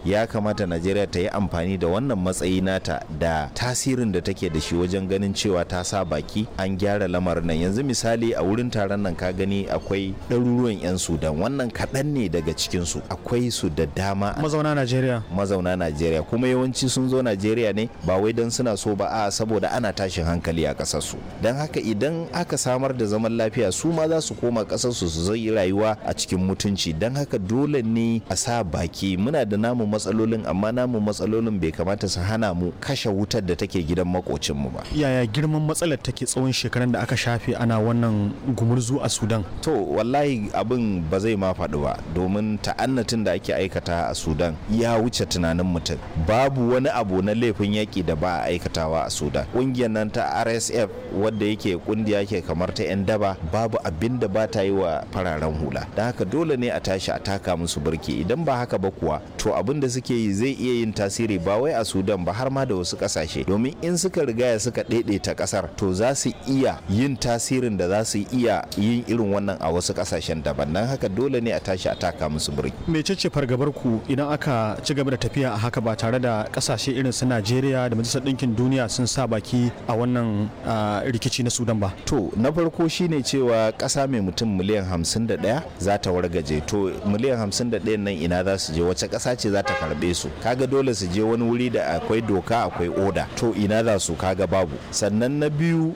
ya kamata najeriya ta yi amfani da wannan matsayi nata da tasirin da take da shi wajen ganin cewa ta sa baki an gyara lamarin nan yanzu misali a wurin taron nan ka gani akwai ɗaruruwan 'yan sudan wannan kaɗan ne daga cikinsu akwai su da dama mazauna najeriya mazauna najeriya kuma yawanci sun zo najeriya ne ba wai don suna so ba a saboda ana tashin hankali a ƙasarsu don haka idan aka samar da zaman lafiya su ma za su koma ƙasarsu su zai rayuwa a cikin mutunci don haka dole ne a sa baki muna da namu matsalolin amma namu matsalolin bai kamata su hana mu kashe wutar da take gidan makocinmu ba yaya girman matsalar take tsawon shekarun da aka shafe ana wannan gumurzu a sudan to wallahi abin ba zai ma faɗi ba domin ta'annatin da ake aikata a sudan ya wuce tunanin mutum babu wani abu na laifin yaƙi da ba a aikatawa a sudan ƙungiyar nan ta rsf wadda yake kungiya ke kamar ta 'yan daba babu abin da ba ta yi wa fararen hula da haka dole ne a tashi a taka musu birki idan ba haka ba kuwa to abin da suke yi zai iya yin tasiri ba wai a sudan ba har ma da wasu kasashe domin in suka rigaya suka daidaita kasar to za su iya yin tasirin da za su iya yin irin wannan a wasu kasashen daban dan haka dole ne a tashi a taka musu birki mecece fargabar ku idan aka ci gaba da tafiya a haka ba tare da kasashe irin su najeriya da majalisar ɗinkin duniya sun sa baki a wannan rikici na sudan ba to na farko shine cewa ƙasa mai mutum miliyan 51 za ta wargaje to miliyan 51 nan ina za su je wace ƙasa ce za ta karbe su kaga dole su je wani wuri da akwai doka akwai oda to ina za su kaga babu sannan na biyu